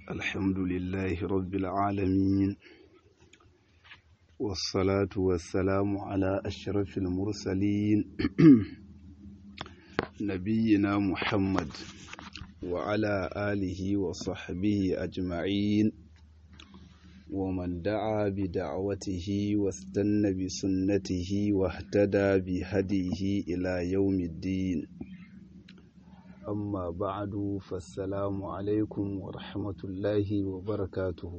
الحمد لله رب العالمين والصلاة والسلام على أشرف المرسلين نبينا محمد وعلى آله وصحبه أجمعين ومن دعا بدعوته واستنى بسنته واهتدى بهديه إلى يوم الدين amma ba'adu fassalamu alaikum wa rahmatullahi wa barakatuhu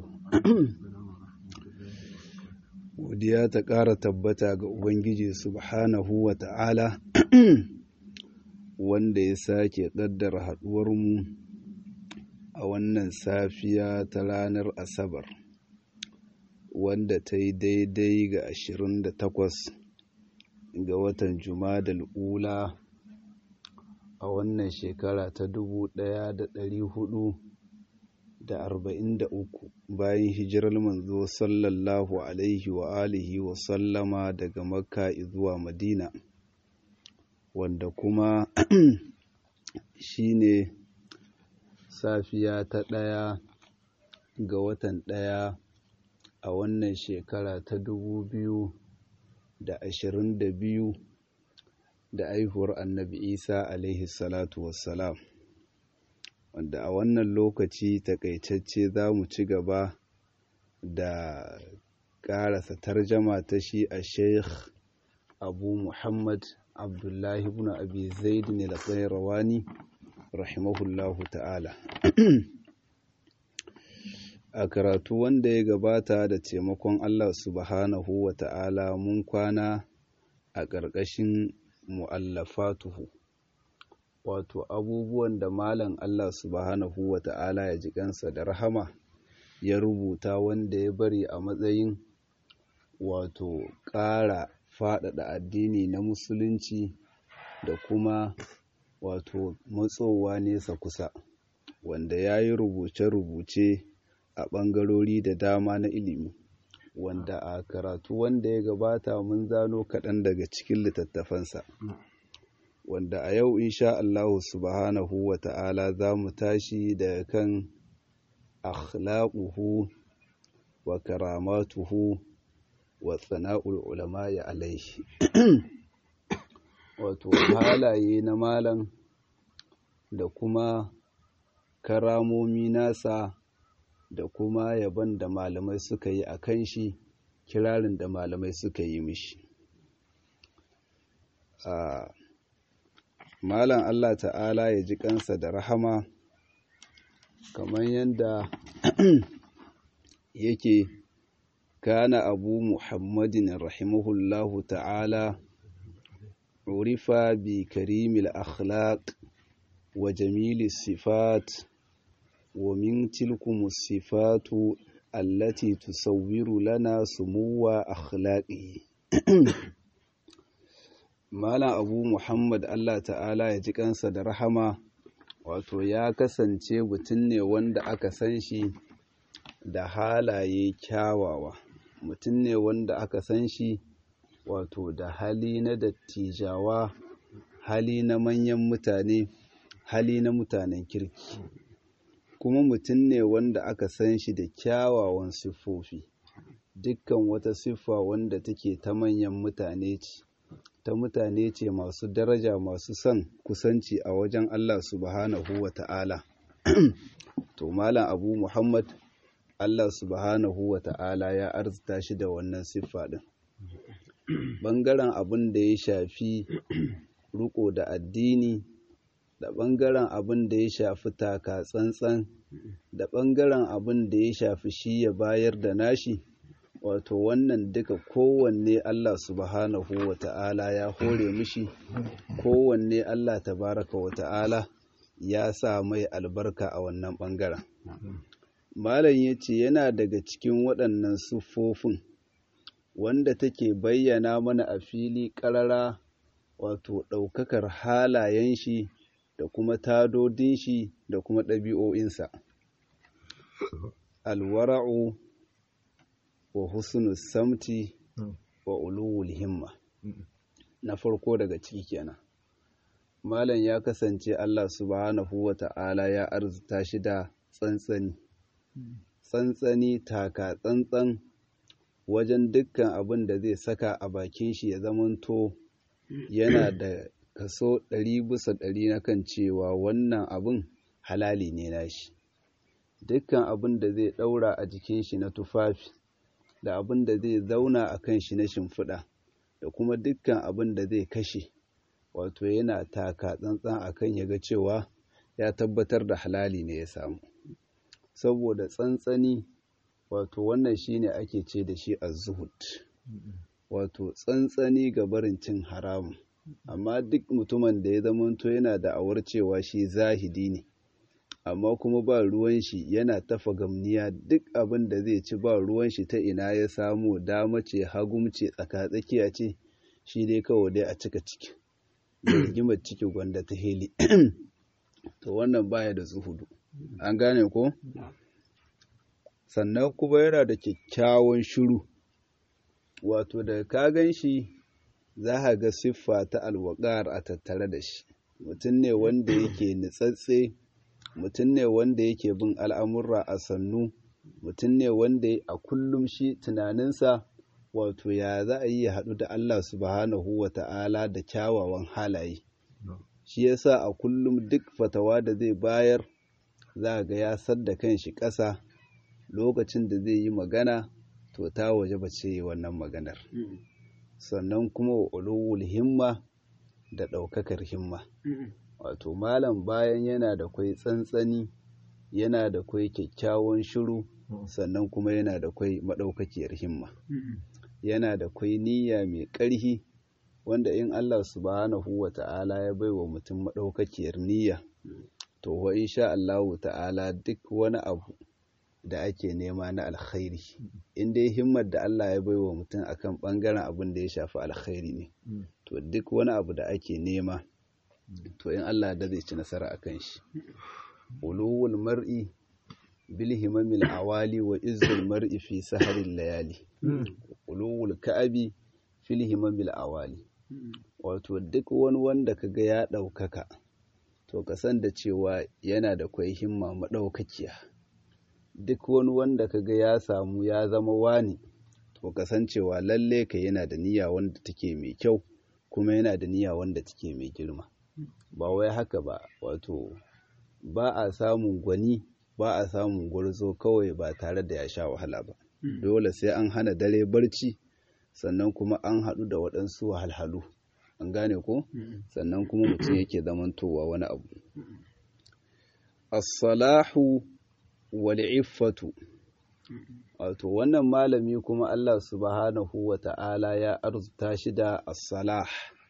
godiya ta ƙara tabbata ga ubangiji subhanahu wa ta'ala wanda ya sake ƙaddara haɗuwarmu a wannan safiya ta ranar asabar wanda ta yi daidai ga 28 ga watan jumadal ula a wannan shekara ta dubu ɗaya da ɗari hudu da arba'in da uku bayan hijirar manzo sallallahu alaihi wa alihi wa sallama daga makka zuwa madina wanda kuma shine safiya ta ɗaya ga watan ɗaya a wannan shekara ta dubu biyu da ashirin da biyu da aihuwar annabi isa alaihi salatu wassalam wanda a wannan lokaci takaitacce za mu ci gaba da ƙarasa tarjama ta shi a sheikh abu muhammad abdullahi ibn abi zaid ne da rawani rahimahullahu ta'ala a karatu wanda ya gabata da taimakon allah subhanahu wa ta'ala mun kwana a ƙarƙashin mu'allafatuhu wato abubuwan da malam Allah subhanahu wa ta'ala ya ji kansa da rahama ya rubuta wanda ya bari a matsayin wato ƙara faɗaɗa addini na musulunci da kuma wato matsowa nesa kusa wanda ya yi rubuce-rubuce a ɓangarori da dama na ilimi wanda a karatu wanda ya gabata mun zano kaɗan daga cikin littattafansa wanda a yau insha Allah subhanahu wa ta'ala za mu tashi daga kan akhlaquhu wa karamatuhu wa tsana'ul ulama'i alaihi wato halaye na malam da kuma karamomi nasa da kuma yaban da malamai suka yi a kan shi kirarin da malamai suka yi mishi malam Allah ta'ala ya ji kansa da rahama kamar yadda yake kana abu muhammadin rahimahullahu ta'ala urifa bi karimil akhlaq wa jamili sifat ومن تلكم الصفات التي تصور لنا سمو أخلاقه Malam Abu Muhammad Allah ta'ala ya ji kansa da rahama wato ya kasance mutum ne wanda aka san shi da halaye kyawawa mutum ne wanda aka san shi wato da hali na dattijawa hali na manyan mutane hali na mutanen kirki kuma mutum ne wanda aka san shi da kyawawan siffofi dukkan wata siffa wanda take ta manyan mutane ce ta mutane ce masu daraja masu son kusanci a wajen Allah subhanahu wa ta'ala to malam abu muhammad Allah subhanahu wa ta'ala ya arzita shi da wannan siffa din ɓangaren abin da ya shafi riko da addini da ɓangaren abin da ya shafi taka tsantsan da ɓangaren abin da ya shafi shi ya bayar da nashi wato wannan duka kowanne Allah subhanahu wa ta'ala ya hore mishi kowanne Allah tabaraka wa ta'ala ya sa mai albarka a wannan ɓangaren malam ya ce yana daga cikin waɗannan siffofin wanda take bayyana mana a fili ƙarara wato ɗaukakar halayen shi da kuma tadodin shi da kuma ɗabi'o'insa. Alwara'u wa husnu samti wa uluwul himma. Na farko daga ciki kenan. Malam ya kasance Allah subhanahu wa ta'ala ya arzuta shi da tsantsani, tsantsani taka tsantsan wajen dukkan abin da zai saka a bakin shi ya zamanto yana da kaso ɗari bisa ɗari na kan cewa wannan abin halali ne nashi dukkan abin da zai ɗaura a jikin shi na tufafi da abin da zai zauna a kan shi na shimfiɗa da kuma dukkan abin da zai kashe wato yana taka tsantsan akan ya ga cewa ya tabbatar da halali ne ya samu saboda tsantsani wato wannan shine ake ce da shi az-zuhud wato tsantsani ga barin cin haramun amma duk mutumin da ya zamanto yana da awar cewa shi zahidi ne amma kuma ba ruwan shi yana tafa gamniya duk abin da zai ci ba ruwan shi ta ina ya samu dama ce hagum ce tsaka-tsakiya ce shi dai kawai dai a cika ciki da rigimar ciki gwanda ta heli to wannan baya da zuhudu an gane ko sannan kuma yana da kyakkyawan shiru wato da ka gan shi za ka ga siffa ta alwaƙar a tattare da shi mutum ne wanda yake nitsatse mutum ne wanda yake bin al'amurra a sannu mutum ne wanda a kullum shi tunaninsa wato ya za a yi ya haɗu da Allah subhanahu wa ta'ala da kyawawan halaye shi yasa a kullum duk fatawa da zai bayar za ga ya sadda kan shi ƙasa lokacin da zai yi magana to ta waje ba ce wannan maganar sannan kuma wa ulul himma da ɗaukakar himma wato malam bayan yana da kwai tsantsani yana da kwai kyakkyawan shiru sannan kuma yana da kwai maɗaukakiyar himma yana da kwai niyya mai ƙarhi wanda in Allah subhanahu wa ta'ala ya bai wa mutum maɗaukakiyar niyya to wa insha Allahu ta'ala duk wani abu da ake nema na alkhairi in dai himmar da Allah ya bai wa mutum akan ɓangaren abin da ya shafi alkhairi ne to duk wani abu da ake nema to in Allah da zai ci nasara akan shi uluwul mar'i bil himamil awali wa izzul mar'i fi saharil layali uluwul ka'abi fil himamil awali wato duk wani wanda kaga ya ɗaukaka to ka san da cewa yana da kwai himma maɗaukakiya duk wani wanda kaga ya samu ya zama wani to ka san cewa lalle ka yana da niyya wanda take mai kyau kuma yana da niyya wanda take mai girma ba wai haka ba wato ba a samun gwani ba a samun gwarzo kawai ba tare da ya sha wahala ba dole sai an hana dare barci sannan kuma an haɗu da waɗansu wahalhalu an gane ko sannan kuma mutum yake zamantowa wani abu as-salahu wal iffatu wato wannan malami kuma Allah subhanahu wa ta'ala ya arzuta shi da as-salah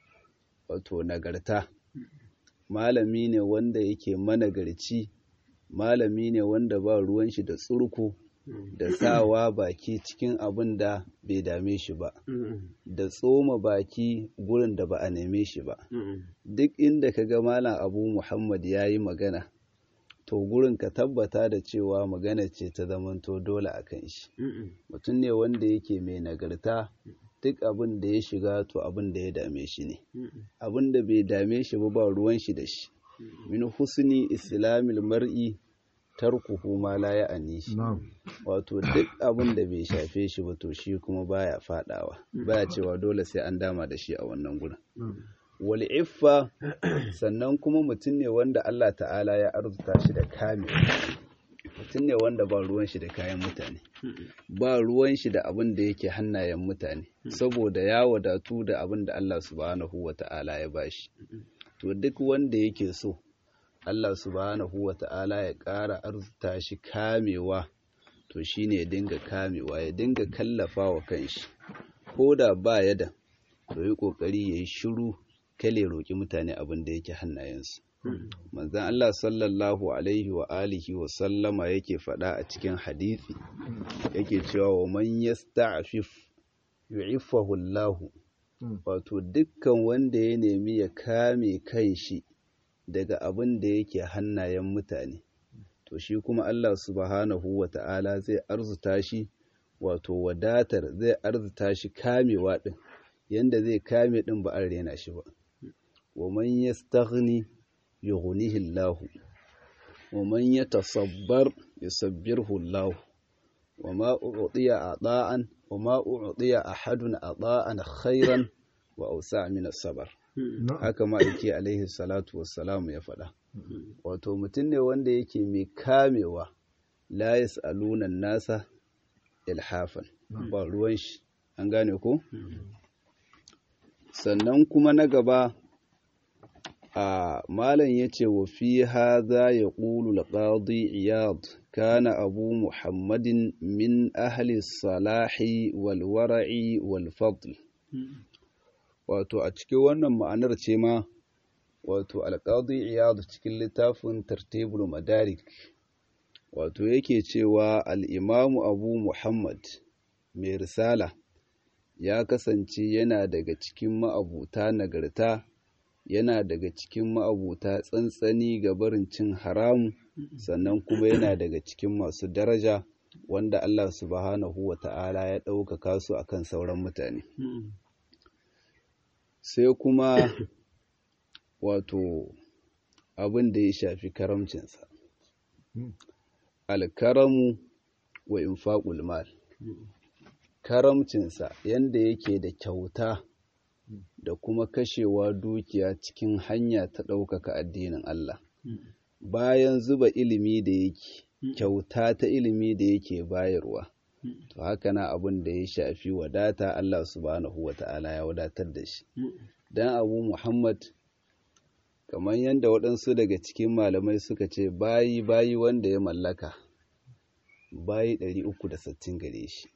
wato nagarta malami ne wanda yake managarci malami ne wanda ba ruwan shi da tsurku da sawa baki cikin abin da bai dame shi ba da tsoma baki gurin da ba a neme shi ba duk inda ka ga malam abu muhammad ya yi magana to gurin ka tabbata da cewa magana ce ta zamanto dole a kan shi mutum ne wanda yake mai nagarta duk abin da ya shiga to abin da ya dame shi ne abin da bai dame shi ba ba ruwan shi da shi min husni islamil mar'i tarkuhu ma la ya'ani shi wato duk abin da bai shafe shi ba to shi kuma baya fadawa baya cewa dole sai an dama da shi a wannan gurin wal iffa sannan kuma mutum ne wanda Allah ta'ala ya arzuta shi da kame mutum ne wanda ba ruwan shi da kayan mutane ba ruwan shi da abin da yake hannayen mutane saboda ya wadatu da abin da Allah subhanahu wa ta'ala ya bashi to duk wanda yake so Allah subhanahu wa ta'ala ya ƙara arzuta shi kamewa to shine ya dinga kamewa ya dinga kallafa wa kanshi ko da ba ya da to yi ƙoƙari ya yi shiru kale roƙi mutane abin da yake hannayensu manzan Allah sallallahu alaihi wa alihi wa sallama yake faɗa a cikin hadithi yake cewa wa man yasta'fif yu'iffahu Allah wato dukkan wanda ya nemi ya kame kai shi daga abin da yake hannayen mutane to shi kuma Allah subhanahu wa ta'ala zai arzuta shi wato wadatar zai arzuta shi kamewa din yanda zai kame din ba an rena shi ba wa man yastaghni yughnihi Allah wa man yatasabbar yusabbirhu Allah wa ma u'tiya ata'an wa ma u'tiya ahadun ata'an khairan wa awsa' min as-sabr haka ma yake alaihi salatu wassalamu ya faɗa wato mutum ne wanda yake mai kamewa la yas'aluna nasa ilhafan ba ruwan shi an gane ko sannan kuma na gaba a malam yace wa fi hadha yaqulu al-qadi iyad kana abu muhammadin min ahli salahi wal wara'i wal fadl wato a cikin wannan ma'anar ce ma wato al-qadi iyad cikin littafin tartibul madarik wato yake cewa al-imamu abu muhammad mai risala ya kasance yana daga cikin ma'abuta nagarta yana daga cikin ma'abuta tsantsani ga barin cin haramu sannan kuma yana daga cikin masu daraja wanda Allah subhanahu wa ta'ala ya ɗaukaka su akan sauran mutane sai kuma wato abin da ya shafi karamcinsa alkaramu wa infaqul mal karamcinsa yanda yake da kyauta da kuma kashewa dukiya cikin hanya ta ɗaukaka addinin Allah bayan zuba ilimi da yake kyauta ta ilimi da yake bayarwa to haka na abin da ya shafi wadata Allah subhanahu wa ta'ala ya wadatar da shi dan abu Muhammad kamar yadda waɗansu daga cikin malamai suka ce bayi bayi wanda ya mallaka bayi 360 gare shi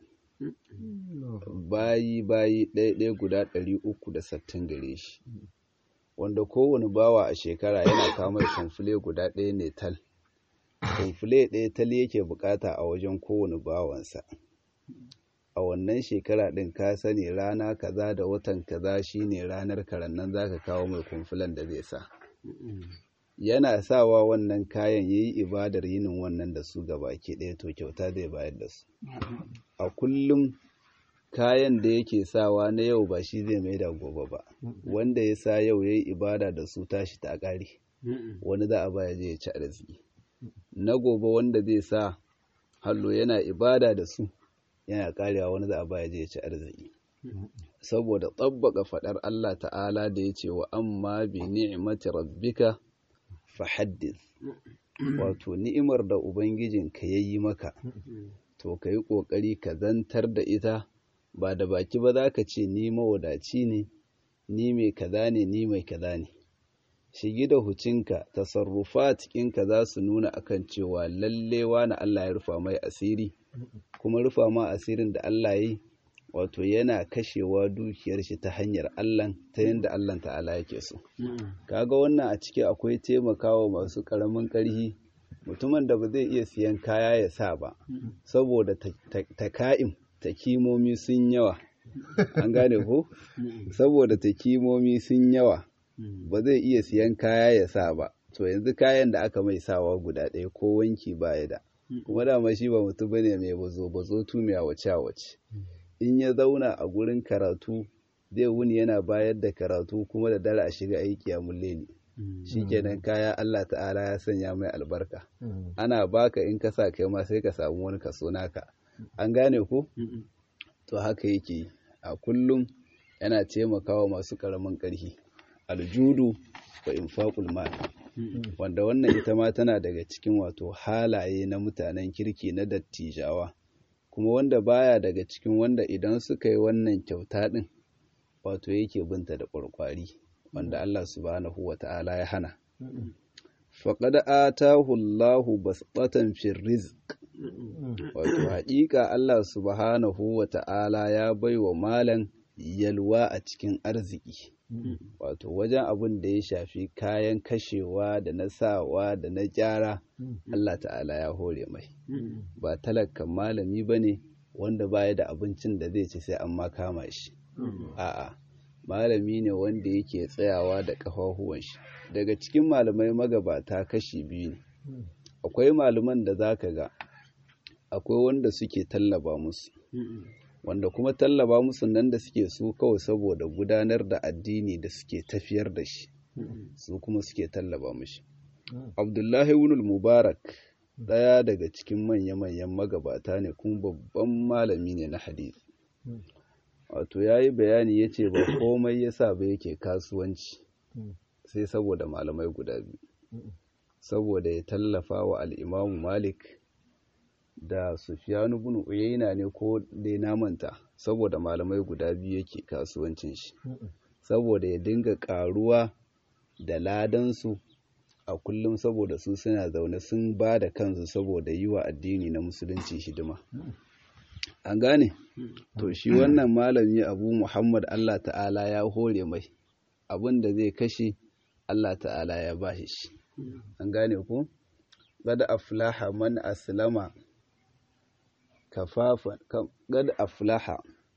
bayi bayi ɗaya guda 360 gare shi wanda kowane bawa a shekara yana kamar kamfule guda ɗaya ne tal kamfule ɗaya tal yake bukata a wajen kowane bawansa a wannan shekara ɗin ka sani rana kaza da watan kaza shine ranar karannan zaka kawo mai kumfulan da zai sa yana sawa wannan kayan yayi ibadar yinin wannan da su baki ɗaya to kyauta zai bayar da su a kullum kayan da yake sawa na yau ba shi zai mai da gobe ba wanda ya sa yau yayi ibada da su tashi ta ƙare wani za a baya je ya ci arziki na gobe wanda zai sa hallo yana ibada da su yana karewa wani za a baya je ya ci arziki saboda tsabbaka faɗar Allah ta'ala da ya ce wa amma bi ni'imati rabbika fa haddith wato ni'imar da ubangijinka ya yi maka to ka yi ƙoƙari ka zantar da ita ba da baki ba za ka ce ni mawadaci ne ni mai kaza ne ni mai kaza ne shigi da hucinka tasarrufa cikinka za su nuna akan cewa lalle wani Allah ya rufa mai asiri kuma rufa ma asirin da Allah ya yi wato yana kashewa dukiyar shi ta hanyar Allah ta yadda Allah ta'ala yake so kaga wannan a ciki akwai taimakawa masu karamin karhi mutumin da ba zai iya siyan kaya ya sa ba saboda taka'im takimomi sun yawa an gane ko saboda takimomi sun yawa ba zai iya siyan kaya ya sa ba to yanzu kayan da aka mai sawa guda ɗaya ko wanki baya da kuma dama shi ba mutum bane mai bazo bazo tumiya wace wace in ya zauna a gurin karatu zai wuni yana bayar da karatu kuma da dare a shiga aiki a mulleli shikenan kaya Allah ta'ala ya sanya mai albarka ana baka in ka sa kai ma sai ka samu wani kaso naka an gane ko to haka yake a kullum yana taimakawa masu karamin ƙarfi aljudu wa infaqul mal wanda wannan ita ma tana daga cikin wato halaye na mutanen kirki na dattijawa kuma wanda baya daga cikin wanda idan suka yi wannan kyauta din wato yake binta da ƙwarƙwari wanda Allah subhanahu wa ta'ala ya hana faqad atahu Allahu basqatan fi rizq wato haƙiƙa Allah subhanahu wa ta'ala ya baiwa malan yalwa a cikin arziki wato wajen abin da ya shafi kayan kashewa da na sawa da na gyara Allah ta'ala ya hore mai ba talakan malami ba ne wanda baya da abincin da zai ci sai an ma kama shi a'a malami ne wanda yake tsayawa da ƙafafuwan shi daga cikin malamai magabata kashi biyu ne akwai malaman da zaka ga akwai wanda suke tallaba musu wanda kuma tallaba musu nan da suke su kawai saboda gudanar da addini da suke tafiyar da shi su kuma suke tallaba mushi abdullahi ibn mubarak ɗaya daga cikin manya-manyan magabata ne kuma babban malami ne na hadisi wato ya yi bayani ya ce ba komai ya sa ba yake kasuwanci sai saboda malamai guda biyu saboda ya tallafa wa al'imamu malik da sufiyanu bin uyayna ne ko dai namanta saboda malamai guda biyu yake kasuwancin shi saboda ya dinga karuwa da ladansu a kullum saboda su suna zaune sun ba da kansu saboda yi wa addini na musulunci hidima an gane to shi wannan malami abu muhammad allah ta'ala ya hore mai abin da zai kashe allah ta'ala ya ba shi an gane ku gada aflaha man aslama kafafan gada aflaha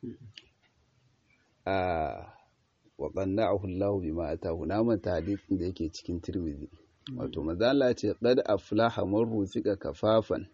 a wa qanna'ahu Allahu bima atahu na manta hadisin da yake cikin Tirmidhi wato manzo Allah ce qad aflaha man ruzika kafafan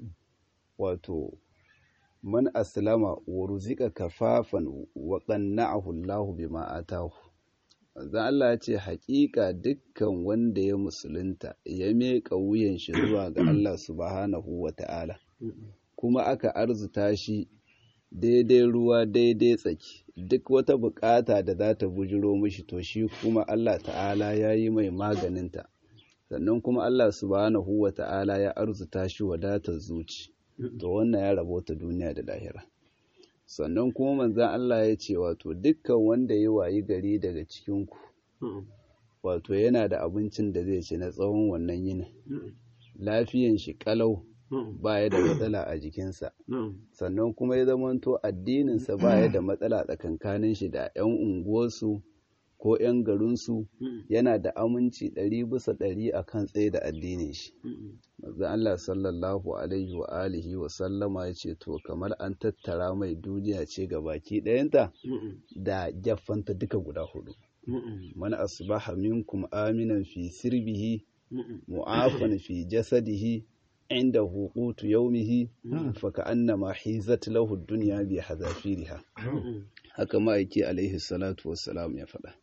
wato man aslama wa ruzika kafafan wa qanna'ahu Allahu bima atahu manzo Allah ya ce haƙiƙa dukkan wanda ya musulunta ya meka wuyan shi zuwa ga Allah subhanahu wata'ala kuma aka arzuta shi daidai ruwa daidai tsaki duk wata bukata da za ta bujiro mishi to shi kuma Allah ta'ala ya yi mai maganinta sannan kuma Allah subhanahu wa ta'ala ya arzuta shi wadatar zuci to wannan ya rabota duniya da lahira sannan kuma manzan Allah ya ce wato dukkan wanda ya wayi gari daga cikinku wato yana da abincin da zai ci na tsawon wannan yinin lafiyan shi kalau baya da matsala a jikinsa sannan kuma ya zamanto addininsa baya da matsala tsakankanin shi da 'yan unguwarsu ko 'yan garinsu yana da aminci ɗari bisa ɗari a kan tsaye da addinin shi mazan Allah sallallahu alaihi wa alihi wa sallama ya ce to kamar an tattara mai duniya ce ga baki ɗayanta da gyaffanta duka guda hudu man asbaha minkum aminan fi sirbihi mu'afan fi jasadihi inda hukutu yaumihi faka annama hizat lahu dunya bi hazafiriha haka ma'aiki alaihi salatu wassalam ya faɗa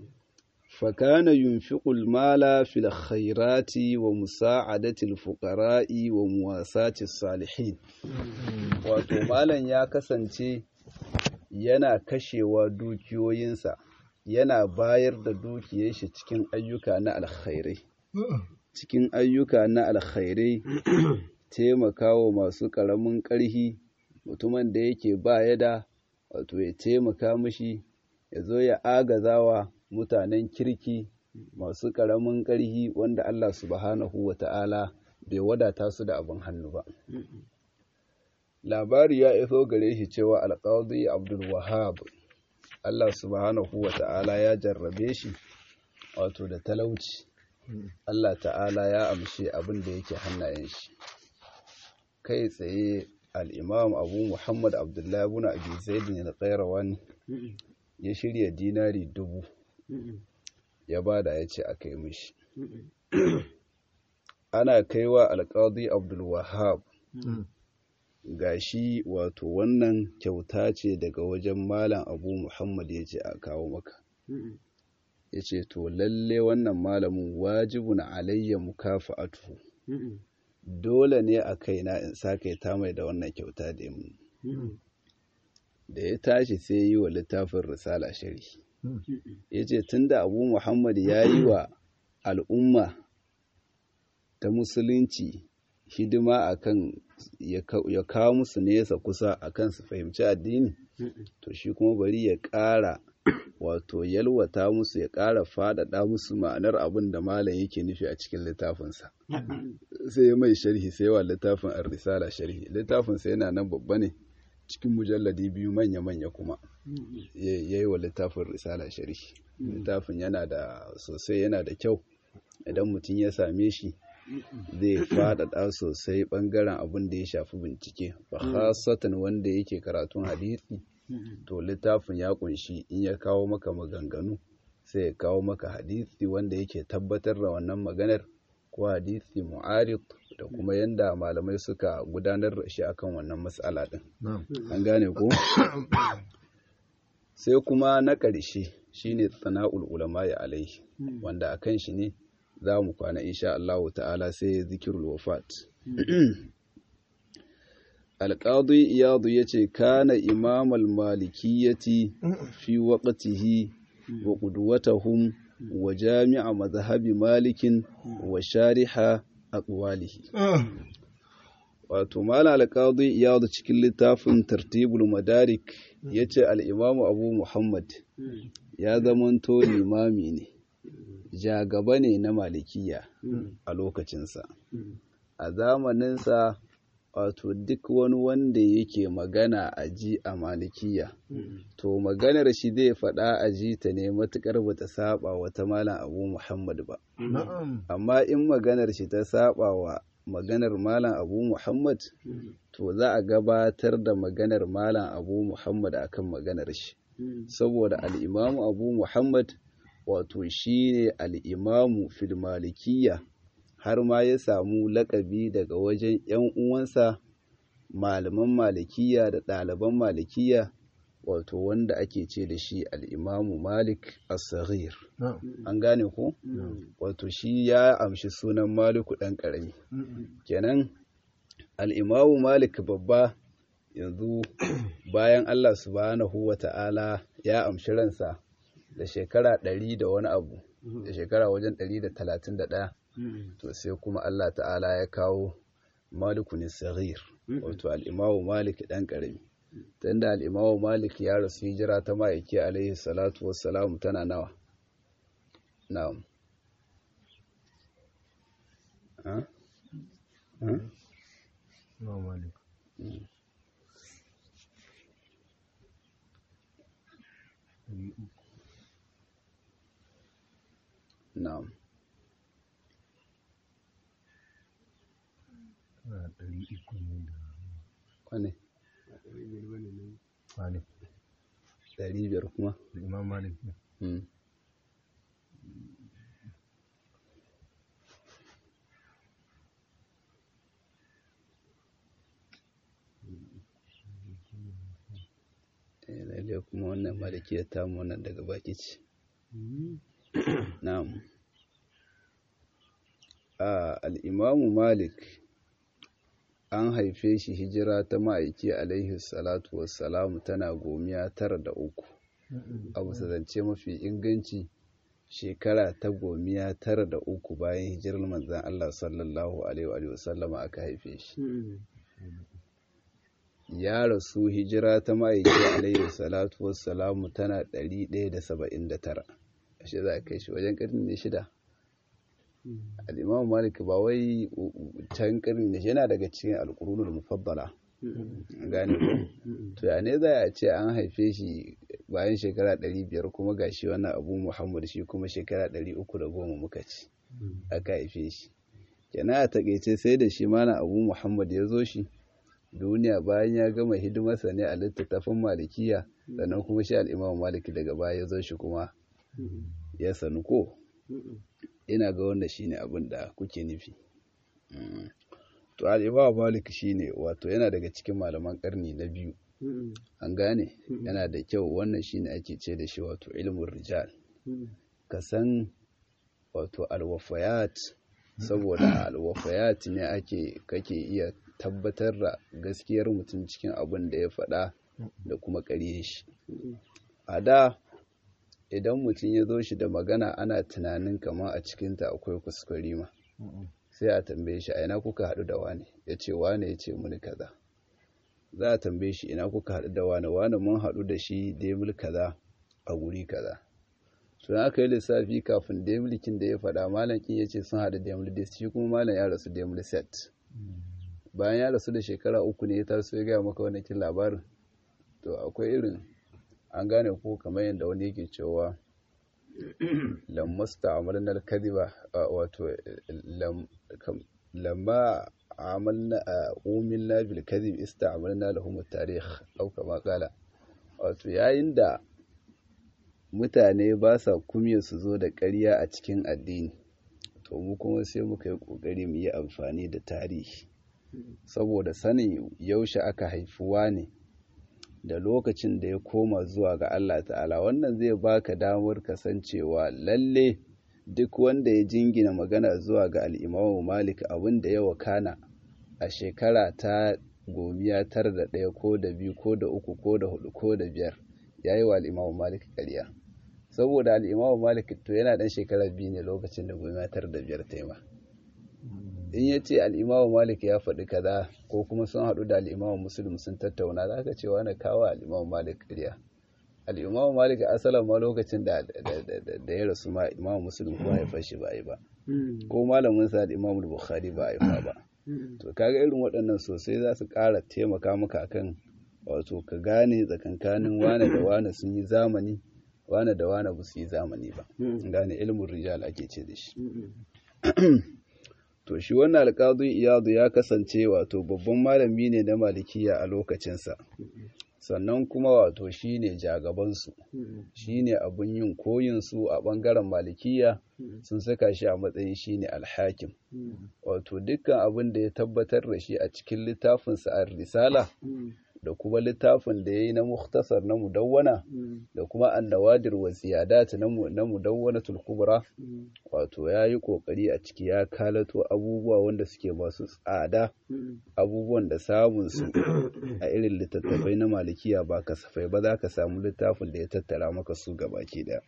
fakana yunfiqu al-mala fil khairati wa musa'adati al-fuqara'i wa muwasati salihin wato malan ya kasance yana kashewa dukiyoyinsa yana bayar da dukiyar shi cikin ayyuka na alkhairai cikin ayyuka na alkhairai taimakawa masu ƙaramin ƙarhi mutumin da yake ba ya da wato ya taimaka mishi ya zo ya agazawa mutanen kirki masu ƙaramin ƙarhi wanda Allah subhanahu wa ta'ala bai wadata su da abin hannu ba labari ya iso gare shi cewa alƙawdi abdul wahab Allah subhanahu wa ta'ala ya jarrabe shi wato da talauci Allah ta'ala ya amshe abin da yake hannayen shi kai tsaye al'imam abu muhammad abdullahi abu na abu zaidin al ya shirya dinari dubu ya bada ya ce a kai mishi ana kaiwa alƙadi abdulwahab ga shi wato wannan kyauta ce daga wajen malam abu muhammad ya ce a kawo maka ya ce to lalle wannan malamin wajibun alayya mukafa'atuhu dole ne a kaina in sake ta mai da wannan kyauta da mu da ya tashi sai yi wa littafin risala shari ya ce tun da abu muhammad ya yi wa al'umma ta musulunci hidima akan ya kawo musu nesa kusa akan su fahimci addini to shi kuma bari ya ƙara wato yalwata musu ya ƙara faɗaɗa musu ma'anar abin da malam yake nufi a cikin littafinsa sai ya mai sharhi sai wa littafin ar-risala sharhi littafinsa yana nan babba ne cikin mujalladi biyu manya-manya kuma ya yi wa littafin risala sharhi littafin yana da sosai yana da kyau idan mutum ya same shi zai faɗaɗa sosai ɓangaren abin da ya shafi bincike ba khasatan wanda yake karatun hadisi to littafin ya kunshi in ya kawo maka maganganu sai ya kawo maka hadisi wanda yake tabbatar da wannan maganar ko hadisi mu'arid da kuma yanda malamai suka gudanar da shi akan wannan matsala din an gane ko sai kuma na ƙarshe shine tsana'ul ulama ya alaihi wanda akan shi ne za mu kwana insha Allah ta'ala sai zikirul wafat alƙadu iyadu ya ce kana imamal malikiyyati fi waƙatihi wa ƙudwatahum wa jami'a mazhabi malikin wa shariha aqwalihi wato mala alƙadu iyadu cikin littafin tartibul madarik ya ce al'imamu abu muhammad ya zamanto limami ne jagaba ne na malikiya a lokacinsa a zamaninsa wato duk wani wanda yake magana a ji a malikiya to maganar shi zai faɗa a ji ta ne matuƙar ba ta saba wata malam abu muhammad ba amma in maganar shi ta saba wa maganar malam abu muhammad to za a gabatar da maganar malam abu muhammad akan maganar shi saboda al'imamu abu muhammad wato shi ne al'imamu fil malikiya har ma ya samu lakabi daga wajen ‘yan uwansa malaman malikiya da ɗaliban malikiya wato wanda ake ce da shi al'imamu malik as-saghir an gane ko wato shi ya amshi sunan maliku ɗan ƙarami kenan al'imamu malik babba yanzu bayan allah subhanahu wa ta'ala ya amshi ransa da shekara ɗari da wani abu da shekara wajen ɗari da talatin da ɗaya to sai kuma Allah ta'ala ya kawo maliku ne saghir wato al'imamu malik ɗan ƙarami tunda al'imamu malik ya rasu hijira ta ma'aiki alaihi salatu wassalamu tana nawa na'am na'am ɗari uku ne da kwane malik ɗari biyar kuma da imam malik ne Mm. Eh, lalle kuma wannan malikiyar tamu wannan daga baki ce na'am a al'imamu malik an haife shi hijira ta ma'aiki alaihi salatu wassalamu tana gomiya tara da uku a bisa zance mafi inganci shekara ta gomiya tara da uku bayan hijirar manzan Allah sallallahu alaihi wasallama aka haife shi ya rasu hijira ta ma'aiki alaihi salatu wassalamu tana 179 ashe za a kai shi wajen ƙarni ne shida al'imamu malik ba wai can ƙarni ne yana daga cikin alƙurunul mufaddala gane ko to ya ne za a ce an haife shi bayan shekara 500 kuma ga shi wannan abu muhammad shi kuma shekara 310 muka ci aka haife shi kenan a takaice sai da shi mana abu muhammad ya zo shi duniya bayan ya gama hidimarsa ne a littattafan malikiya sannan kuma shi al'imam maliki daga baya ya zo shi kuma ya sanu ko ina ga wanda shine abin da kuke nufi to al'imam maliki shine wato yana daga cikin malaman karni na biyu an gane yana da kyau wannan shine ake ce da shi wato ilmin rijal ka san wato alwafayat saboda alwafayat ne ake kake iya tabbatar da gaskiyar mutum cikin abin da ya faɗa da kuma ƙarye shi a da idan mutum ya zo shi da magana ana tunanin kama a cikinta akwai kuskure ma sai a tambaye shi a ina kuka haɗu da wane ya ce wane ya ce muni kaza za a tambaye shi ina kuka haɗu da wane wane mun haɗu da shi demil kaza a guri kaza to aka yi lissafi kafin demilkin da ya faɗa malam kin ya ce sun haɗu demil dis shi kuma malam ya rasu demil set bayan ya rasu da shekara uku ne ya taso ya gaya maka wani kin labarin to akwai irin an gane ko kamar yadda wani yake cewa lammasta amalna al-kadhiba wato lamma amalna umilna bil kadhib ista'malna lahum at-tarikh aw kama qala wato yayin da mutane ba sa kumye su zo da ƙarya a cikin addini to mu kuma sai muka yi ƙoƙari mu yi amfani da tarihi saboda sanin yaushe aka haifuwa ne da lokacin da ya koma zuwa ga Allah ta'ala wannan zai baka damar kasancewa lalle duk wanda ya jingina magana zuwa ga al'imamu malik abin da ya wakana a shekara ta gomiya tara da ɗaya ko da biyu ko da uku ko da hudu ko da biyar ya yi wa al'imamu malik ƙarya saboda al'imamu malik to yana ɗan shekara biyu ne lokacin da gomiya tara da biyar ta yi ma in ya ce al'imamu malik ya faɗi kaza ko kuma sun haɗu da al'imamu musulun sun tattauna za ka ce wani kawo al'imamu malik ƙarya al'imamu malik asalin ma lokacin da ya rasu ma imamu musulun ko haifar shi ba yi ba ko malamin sa al'imamu bukhari ba haifa ba to kaga irin waɗannan sosai za su ƙara taimaka maka akan wato ka gane tsakankanin wane da wane sun yi zamani wane da wane ba su yi zamani ba gane ilimin rijal ake ce da shi to shi wannan alƙadu iyadu ya kasance wato babban malami ne na malikiya a lokacinsa sannan kuma wato shi ne jagabansu shi ne abin yin koyinsu a ɓangaren malikiya sun saka shi a matsayin shi ne alhakim wato dukkan abin da ya tabbatar da shi a cikin littafinsa a risala da kuma littafin da ya yi na muktasar na mudawwana da kuma annawadir wa ziyadat na mudawwana tulkubra wato ya yi kokari a ciki ya kalato abubuwa wanda suke masu tsada abubuwan da samun su a irin littattafai na malikiya ba kasafai ba za ka samu littafin da ya tattara maka su gabaki daya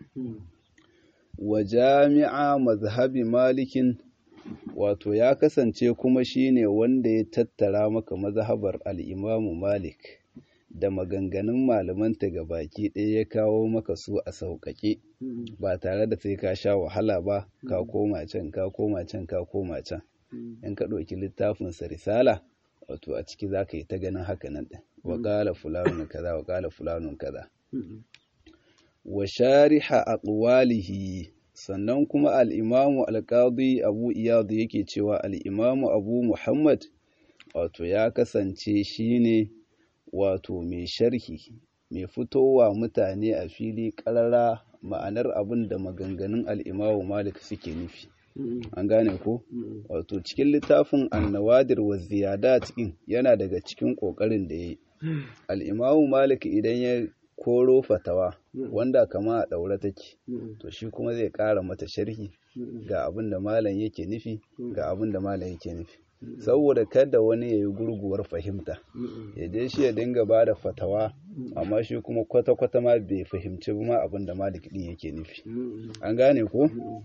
wa jami'a mazhabi malikin wato ya kasance kuma shine wanda ya tattara maka mazhabar al'imamu malik da maganganun malamanta ga baki ɗaya ya kawo maka su a sauƙaƙe ba tare da sai ka sha wahala ba ka koma can ka koma can ka koma can in ka ɗauki littafinsa risala wato a ciki za ka yi ta ganin haka nan ɗin wa ƙala fulanun kaza wa ƙala fulanun kaza wa shariha aqwalihi sannan kuma al'imamu alƙadi abu iyadu yake cewa al'imamu abu muhammad wato ya kasance shi ne wato mai sharhi mai fitowa mutane a fili ƙarara ma'anar abin da maganganun al'imamu malik suke nufi an gane ko wato cikin littafin annawadir wa ziyada cikin yana daga cikin ƙoƙarin da ya yi al'imamu malik idan ya koro fatawa wanda kama a ɗaure take to shi kuma zai ƙara mata sharhi ga abin da malam yake nufi ga abin da malam yake nufi saboda kada wani ya yi gurguwar fahimta ya je shi ya dinga ba da fatawa amma shi kuma kwata-kwata ma bai fahimci ma abin da malik ɗin yake nufi an gane ko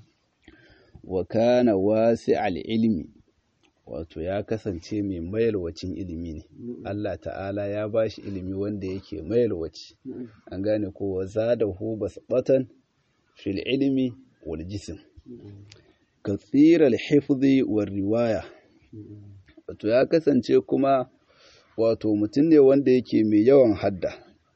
wa kana wasi ilmi wato ya kasance mai mayalwacin ilimi ne Allah ta'ala ya ba shi ilimi wanda yake mayalwaci an gane ko wa zadahu basbatan fil ilmi wal jism katsiral hifzi war riwaya wato ya kasance kuma wato mutum ne wanda yake mai yawan hadda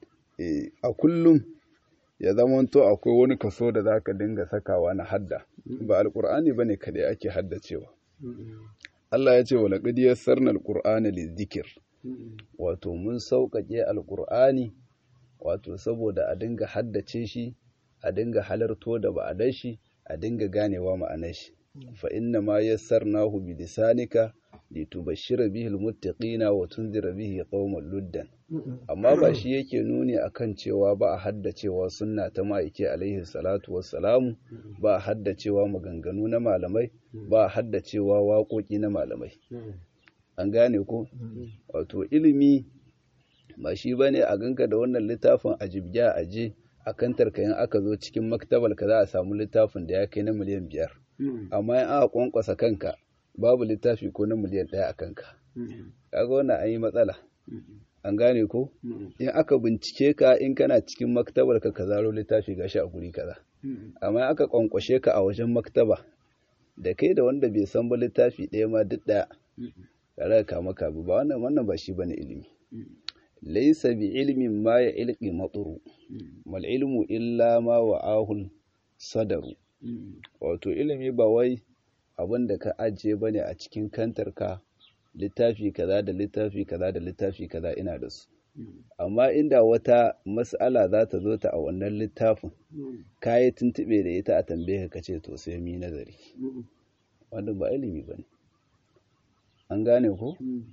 a kullum ya zamanto akwai wani kaso da zaka dinga sakawa na hadda ba alkur'ani bane kadai ake haddacewa Allah ya ce wa laqad yassarna alqur'ana lizikr wato mun sauƙaƙe alqur'ani wato saboda a dinga haddace shi a dinga halarto da ba'adar shi a dinga ganewa ma'anar shi fa inna ma yassarnahu bi lisanika litubashshira bihi almuttaqina wa tunzira bihi qauman luddan amma ba shi yake nuni akan cewa ba a haddacewa sunna ta ma'aike alaihi salatu wassalamu ba a haddacewa maganganu na malamai ba a haddacewa waƙoƙi na malamai an gane ko wato ilimi ba shi bane a ganka da wannan littafin a jibgiya a je a kan tarkayin aka zo cikin maktabar ka za a samu littafin da ya kai na miliyan biyar amma in aka kwankwasa kanka babu littafi ko na miliyan ɗaya a kanka kaga wannan an yi matsala an gane ko in aka bincike ka in kana cikin maktabar ka ka zaro littafi gashi a guri kaza amma aka kwankwashe ka a wajen maktaba da kai da wanda bai san ba littafi ɗaya ma duk ɗaya tare ka maka ba wannan wannan ba shi bane ilimi laysa bi ilmin ma ya ilqi maturu mal ilmu illa ma wa'ahul sadaru wato ilimi ba wai abin da ka ajiye bane a cikin kantarka littafi kaza da littafi kaza da littafi kaza ina da su amma inda wata mas'ala za ta zo ta a wannan littafin ka yi tuntuɓe da ita a tambaye ka ce to sai mi nazari wannan ba ilimi ba ne an gane ko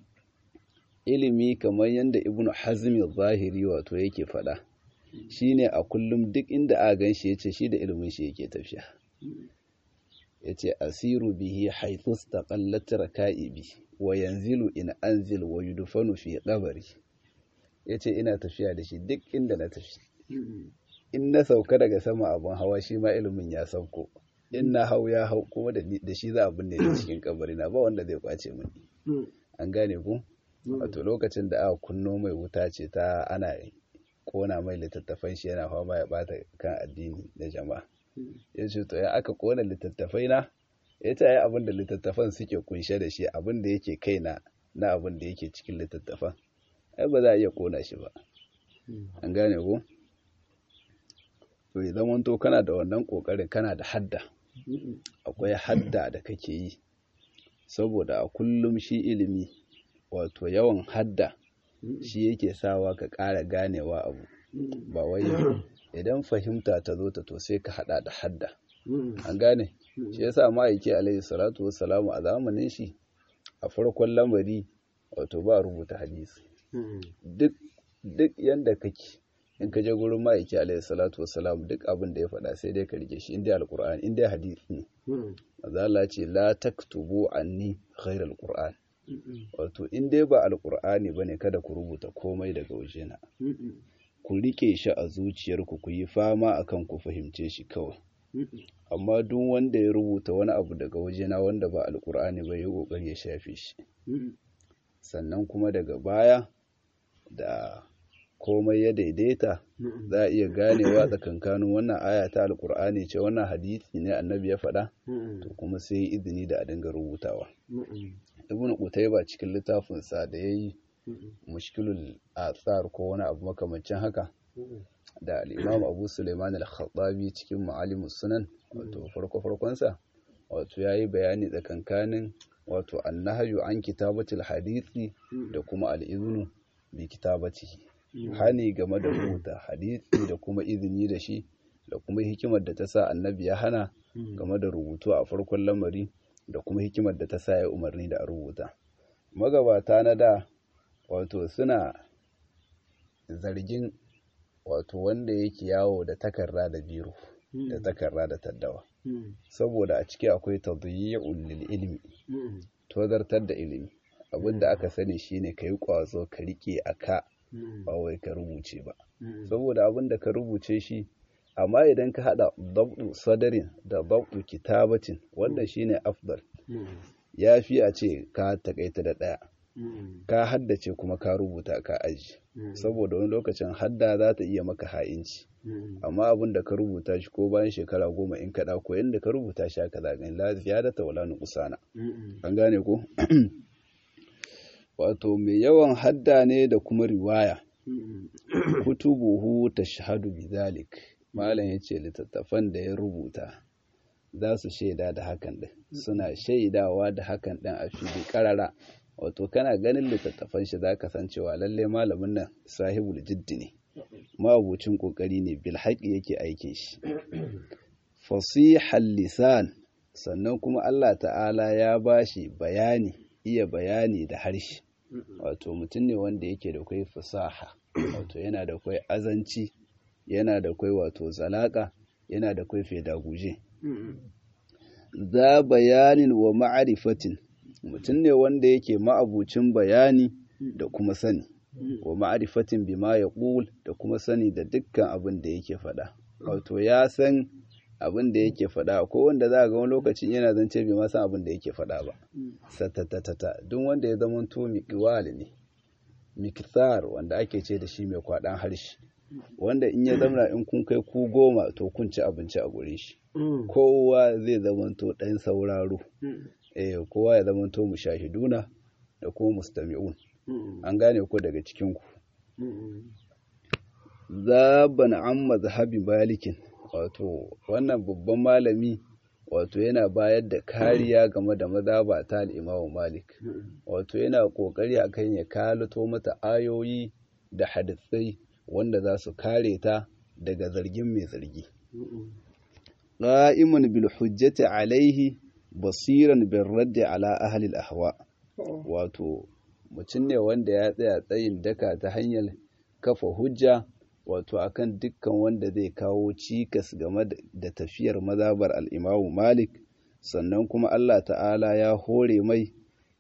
ilimi kamar yadda ibnu hazmi zahiri wato yake faɗa shine a kullum duk inda a gan shi yace shi da ilimin shi yake tafiya yace asiru bihi haythu istaqallat raka'ibi wa yanzilu in anzil wa yudfanu fi qabri yace ina tafiya da shi duk inda na tafi in na sauka daga sama abin hawa shi ma ilimin ya sauko in na hau ya hau kuma da shi za a binne ni cikin kabari na ba wanda zai kwace mini an gane ku wato lokacin da aka kunno mai wuta ce ta ana kona mai littattafan shi yana fama ya bata kan addini da jama'a ya ce to ya aka kona littattafai na ya ce ya abin da littattafan suke kunshe da shi abin da yake kaina na abin da yake cikin littattafan ai ba za a iya kona shi ba an gane ku to ya zamanto kana da wannan kokarin kana da hadda akwai hadda da kake yi saboda a kullum shi ilimi wato yawan hadda shi yake sawa ka ƙara ganewa abu ba wai idan fahimta ta zo ta to sai ka hada da hadda an gane shi yasa ma'aiki alaihi salatu wassalamu a zamanin shi a farkon lamari wato ba rubuta hadisi duk duk yanda kake in ka je gurin ma'aiki alaihi salatu wassalam duk abin da ya faɗa sai dai ka rike shi inda alqur'ani inda hadisi ne maza Allah ce la taktubu anni ghairal qur'an wato in dai ba alqur'ani bane kada ku rubuta komai daga wajena ku rike shi a zuciyarku ku yi fama akan ku fahimce shi kawai amma duk wanda ya rubuta wani abu daga wajena wanda ba alqur'ani ba ya kokari ya shafe shi sannan kuma daga baya da komai ya daidaita za a iya ganewa tsakankanin wannan aya ta alkur'ani ce wannan hadisi ne annabi ya faɗa to kuma sai izini da a dinga rubutawa ibn qutayba cikin littafin sa da yayi mushkilul athar ko wani abu makamancin haka da al-imam abu sulaiman al-khattabi cikin ma'alimus sunan wato farko farkon sa wato yayi bayani tsakankanin wato annahyu an kitabatul hadisi da kuma al-iznu bi kitabatihi hani game da rubuta hadisi da kuma izini da shi da kuma hikimar da ta sa annabi ya hana game da rubutu a farkon lamari da kuma hikimar da ta sa ya umarni da a rubuta magabata na da wato suna zargin wato wanda yake yawo da takarda da biro da takarda da taddawa saboda a ciki akwai tadyi'ul lil ilmi tozartar da ilimi abinda aka sani shine kai kwazo ka rike aka ba wai ka rubuce ba saboda abin da ka rubuce shi amma idan ka hada dabdu sadarin da dabdu kitabatin wannan shine afdal ya fi a ce ka takaita da daya ka haddace kuma ka rubuta ka aji saboda wani lokacin hadda za ta iya maka ha'inci amma abin da ka rubuta shi ko bayan shekara goma in kaɗa ko yadda ka rubuta shi aka zagani lafiya da tawala nukusana an gane ko wato mai yawan hadda ne da kuma riwaya kutubuhu tashhadu bizalik malam yace littattafan da ya rubuta za su shaida da hakan din suna shaidawa da hakan din a fili karara wato kana ganin littattafan shi zaka san cewa lalle malamin nan sahibul jiddi ne mabucin kokari ne bil haƙi yake aikin shi fasihal lisan sannan kuma Allah ta'ala ya bashi bayani iya bayani da harshe wato mutum ne wanda yake da kwai fasaha wato yana da kwai azanci yana da kwai wato zalaka yana da kwai fedaguje za bayanin wa ma'arifatin mutum ne wanda yake ma'abucin bayani da kuma sani wa ma'arifatin bima ya ƙul da kuma sani da dukkan abin da yake faɗa wato ya san abin da yake faɗa ko wanda za a ga wani lokacin yana zance bai ma san abin da yake faɗa ba satatatata duk wanda ya zama to miƙiwal ne mikthar wanda ake ce da shi mai kwaɗan harshe wanda in ya zamana in kun kai ku goma to kun ci abinci a gurin shi kowa zai zama to ɗan sauraro eh kowa ya zama to mushahiduna da kuma mustami'un an gane ku daga cikin ku zaban an mazhabi malikin wato wannan babban malami wato yana bayar da kariya game da mazhaba ta al-Imam Malik wato yana kokari akan ya kalato mata ayoyi da hadisai wanda za su kare ta daga zargin mai zargi qa'imun bil hujjati alaihi basiran bil raddi ala ahli al-ahwa wato mutum ne wanda ya tsaya tsayin daka ta hanyar kafa hujja wato akan dukkan wanda zai kawo cikas game da tafiyar mazabar al'imamu malik sannan kuma Allah ta'ala ya hore mai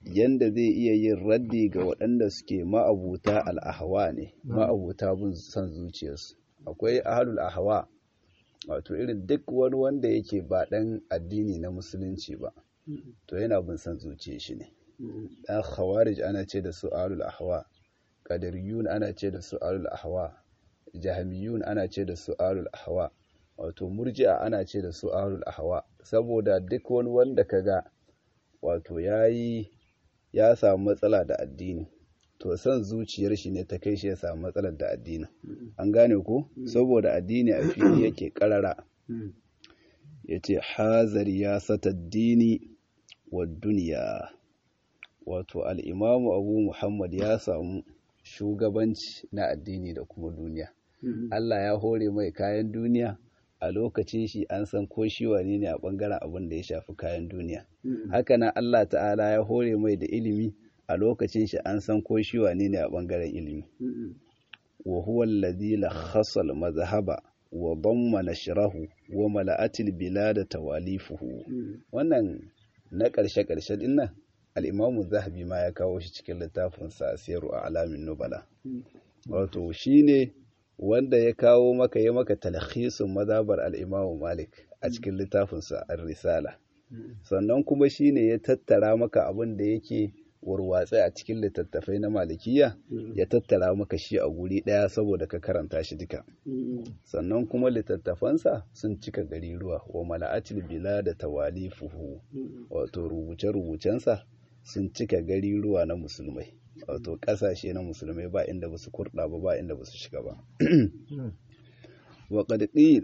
yanda zai iya yin raddi ga waɗanda suke ma'abuta al'ahawa ne ma'abuta bin son zuciyarsu akwai ahalul ahawa wato irin duk wani wanda yake ba ɗan addini na musulunci ba to yana bin son zuciyar shi ne ɗan khawarij ana ce da su ahalul ahawa qadariyun ana ce da su ahalul ahawa jahamiyun ana ce da su ahalul ahawa wato murji'a ana ce da su ahalul ahawa saboda duk wani wanda kaga wato yayi ya samu matsala da addini to son zuciyar shi ne ta kai shi ya samu matsalar da addini an gane ko saboda addini a fili yake karara yace hazar ya sata dini wa duniya wato al-imamu abu muhammad ya samu shugabanci na addini da kuma duniya Allah ya hore mai kayan duniya a lokacin shi an san ko shi wane ne a bangaren abin da ya shafi kayan duniya hakanan Allah ta'ala ya hore mai da ilimi a lokacin shi an san ko shi wane ne a bangaren ilimi wa huwa alladhi lakhassa al-madhhaba wa damma nashrahu wa mala'atil bilad tawalifuhu wannan na karshe karshe din nan al-imamu zahabi ma ya kawo shi cikin littafin sa siru a'lamin nubala wato shine wanda ya kawo maka ya maka talhisun mazhabar al-imamu malik a cikin littafinsa ar-risala sannan kuma shine ya tattara maka abin da yake warwatse a cikin littattafai na malikiya ya tattara maka shi a guri ɗaya saboda ka karanta shi duka sannan kuma littattafansa sun cika gari ruwa wa mala'atil bila da tawalifuhu wato rubuce-rubucensa sun cika gari ruwa na musulmai wato ƙasashe na musulmai ba inda ba su kurɗa ba ba inda ba su shiga ba wa ƙadƙil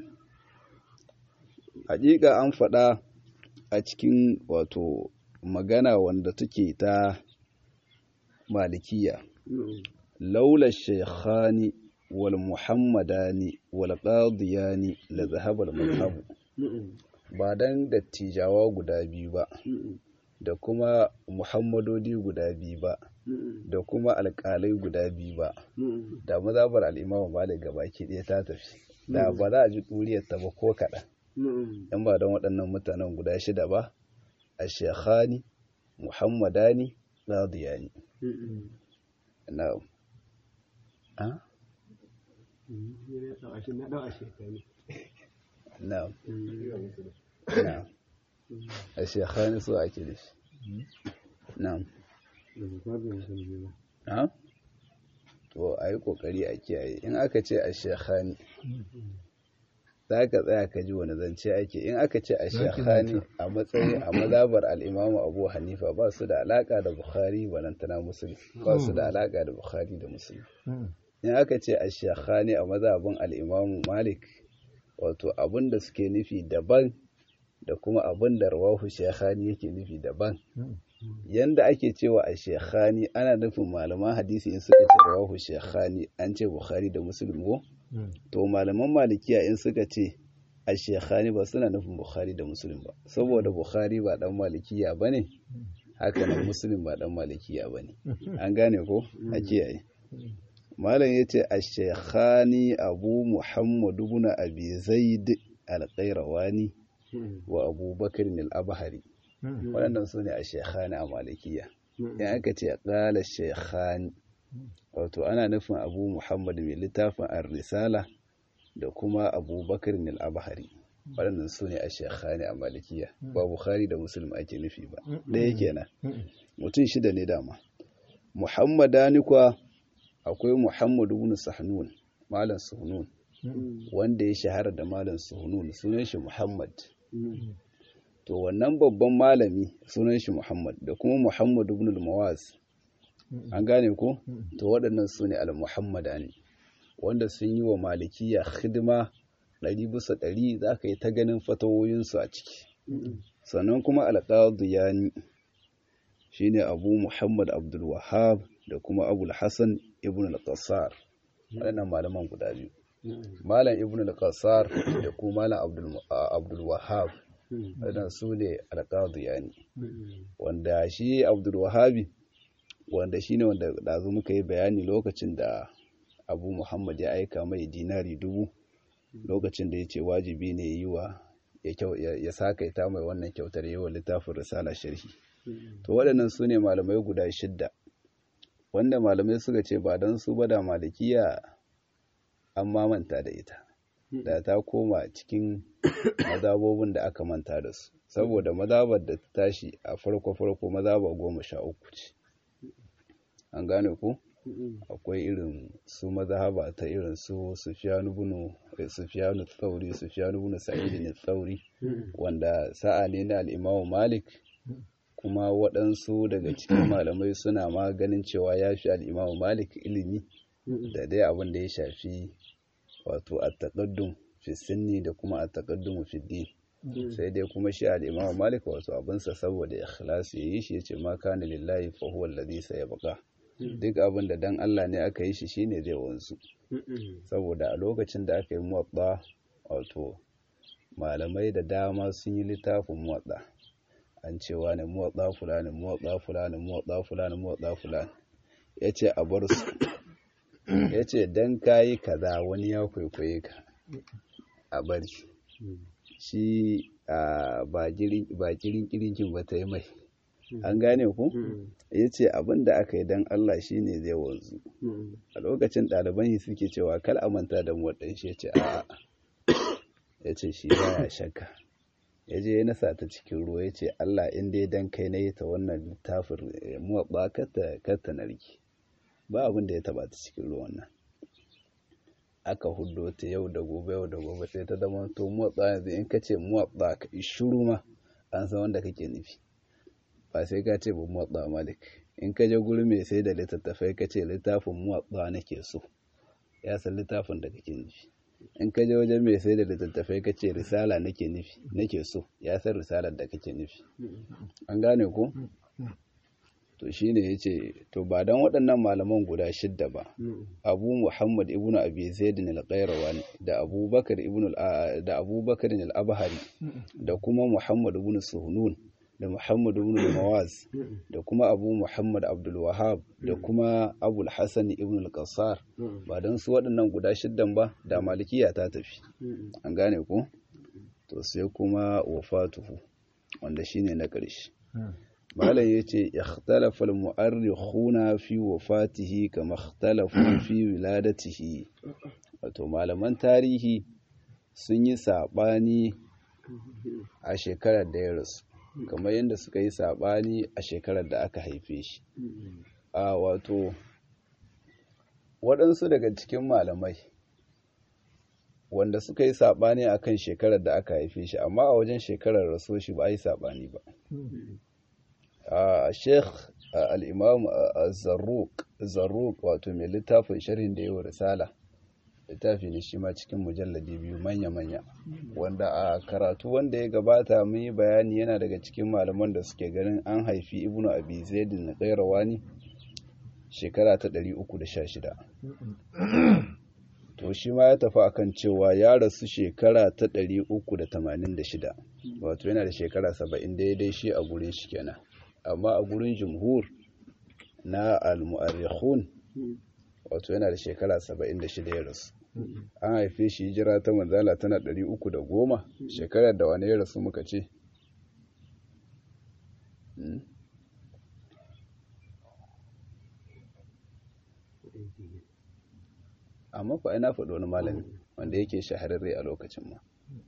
haƙiƙa an faɗa a cikin wato magana wanda take ta malikiya laula shaykhani wal muhammadani wal qadiyani la zahaba al madhhab ba dan dattijawa guda biyu ba da kuma muhammadodi guda biyu ba da kuma alƙalai guda biyu ba da mazhabar al-imamu malik gabaki ɗaya ta tafi da ba za a ji ɗuriyar ta ba ko kaɗan in ba don waɗannan mutanen guda shida ba a shekhani muhammadani radiyani na a? na na a shekhani so ake da shi na a? to a yi ƙoƙari a kiyaye in aka ce a shekhani za ka tsaya ka ji wani zance ake in aka ce a shekhani a matsayin a mazabar al'imamu abu hanifa ba su da alaka da bukhari balantana musulmi ba su da alaka da bukhari da musulmi in aka ce a shekhani a mazabin al'imamu malik wato abin da suke nufi daban da kuma abin da rawahu shekhani yake nufi daban yanda ake cewa a shekhani ana nufin malaman hadisi in suka ce rawahu shekhani an ce bukhari da musulmi ko to malaman malikiya in suka ce a shekhani ba suna nufin bukhari da musulun ba saboda bukhari ba dan malikiya ba ne haka nan musulun ba dan malikiya ba ne an gane ko a kiyaye malam ya ce a shekhani abu muhammadu bin abi zaid alƙairawani wa abubakar al-abhari waɗannan su ne a shekhani a malikiya in aka ce ƙala shekhani wato ana nufin abu muhammad mai littafin ar-risala da kuma abubakar al-abhari waɗannan su ne a shekhani a malikiya ba bukhari da muslim ake nufi ba ɗaya kenan mutum shida ne dama muhammadani kwa akwai muhammad ibn sahnun malam suhnun wanda ya shahara da malam suhnun sunan shi muhammad to wannan babban malami sunan shi muhammad da kuma muhammad ibn al-mawaz an gane ko to waɗannan su ne al-muhammadani wanda sun yi wa malikiya hidima ɗari bisa ɗari za ka yi ta ganin fatawoyinsu a ciki sannan kuma alƙadiyani shi ne abu muhammad abdul wahab da kuma abul hassan ibn al-qassar waɗannan malaman guda biyu malam ibn al-qassar da kuma malam abdul wahab waɗannan su ne alƙadiyani wanda shi abdul wahabi wanda shi ne wanda ɗazu muka yi bayani lokacin da abu muhammad ya aika mai dinari dubu lokacin da ya ce wajibi ne yi wa ya sakaita mai wannan kyautar yi wa littafin risala sharhi to waɗannan su ne malamai guda shidda wanda malamai suka ce ba don su ba da malikiya an mamanta da ita da ta koma cikin mazabobin da aka manta da su saboda mazabar da ta tashi a farko-farko mazaba goma sha uku ce an gane ku akwai irin su mazhaba ta irin su sufiyanu bunu sufiyanu tsauri sufiyanu bunu sa'id ne tsauri wanda sa'a ne na al'imamu malik kuma waɗansu daga cikin malamai suna ma ganin cewa ya fi al'imamu malik ilimi da dai abin da ya shafi wato a taƙaddun fi sinni da kuma a taƙaddun fi din sai dai kuma shi al'imamu malik wato abinsa saboda ikhlasi ya yi shi ya ce ma kana lillahi fa huwa alladhi sayabqa duk abin da dan Allah ne aka yi shi shine zai wanzu saboda a lokacin da aka yi muwatta wato malamai da dama sun yi littafin muwatta an cewa ne muwatta fulani muwatta fulani muwatta fulani muwatta fulani yace a bar su yace dan kayi kaza wani ya kwaikwaye ka a bari shi ba girin kirinkin ba ta yi mai an gane ku ya ce abin da aka yi don Allah shi ne zai wanzu a lokacin ɗaliban yi suke cewa kal a manta da muwaɗan shi ya ce a ya ce shi baya shakka ya je ya nasa ta cikin ruwa ya ce Allah in dai dan kai na yi ta wannan littafin muwaɗa kata narki ba abin da ya taɓa ta cikin ruwan nan aka hudo ta yau da gobe yau da gobe sai ta zama to muwaɗa yanzu in ka ce muwaɗa ka shuru ma an san wanda kake nufi ba sai ka ce ba muwatsa malik in ka je guri mai sai da littattafai ka ce littafin muwatsa nake so ya san littafin da kake nufi in ka je wajen mai sai da littattafai ka ce risala nake nufi nake so ya san risalar da kake nufi an gane ko to shine yace to ba dan waɗannan malaman guda shidda ba Abu Muhammad ibn Abi Zaid al-Qayrawani da Abu Bakar ibn da Abu Bakar al-Abhari da kuma Muhammad ibn Suhunun da Muhammad ibn Mawaz da kuma Abu Muhammad Abdul Wahab da kuma Abul Hassan ibn al-Qassar ba dan su waɗannan guda shiddan ba da malikiya ta tafi an gane ko to sai kuma wafatuhu wanda shine na ƙarshe malam yace ikhtalafa al-mu'arrikhuna fi wafatihi kama ikhtalafu fi wiladatihi wato malaman tarihi sun yi sabani a shekarar da ya rasu kamar yadda suka yi sabani a shekarar da aka haife shi a wato waɗansu daga cikin malamai wanda suka yi saɓani a kan shekarar da aka haife shi amma a wajen shekarar raso shi ba a yi saɓani ba a sheikh al'imam zarruk wato mai littafin sharhin da yawa risala littafi ne shi ma cikin mujalladi biyu manya-manya wanda a karatu wanda ya gabata mun yi bayani yana daga cikin malaman da suke ganin an haifi ibnu abi zaidin na ƙairawani shekara ta 316 to shi ma ya tafi akan cewa ya rasu shekara ta 386 wato yana da shekara 70 daidai shi a gurin shi kenan amma a gurin jumhur na al-mu'arrikhun wato yana da shekara 76 ya rasu an haife shi hijira ta manzala tana 310 shekarar da wani ya rasu muka ce amma fa ina faɗo wani malami wanda yake shahararre a lokacin ma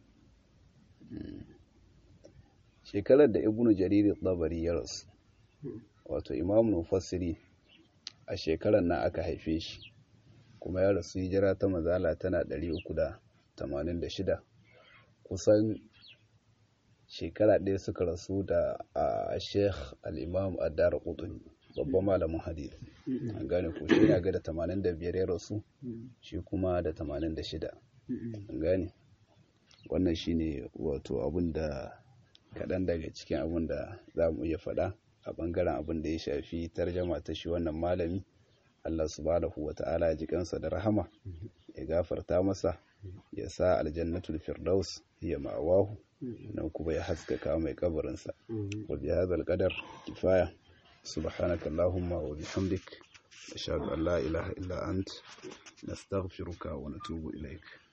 shekarar da ibnu jariri tsabari ya rasu wato imamu mufassiri a shekarar nan aka haife shi kuma ya rasu hijira ta mazala tana 386 kusan shekara ɗaya suka rasu da a sheikh al'imam adar ƙuduni babban malamin hadith an gane ko shi na ga da 85 ya rasu shi kuma da 86 an gane wannan shine wato abin da kaɗan daga cikin abin da za mu iya faɗa a ɓangaren abin da ya shafi tarjama ta shi wannan malami Allah subhanahu wa ta'ala ya ji kansa da rahama ya gafarta masa ya sa aljannatul firdaus ya ma'awahu nan kuma ya haskaka mai kabarinsa wa bi hadzal qadar kifaya subhanaka allahumma wa bihamdik ashhadu an la ilaha illa ant nastaghfiruka wa natubu ilaik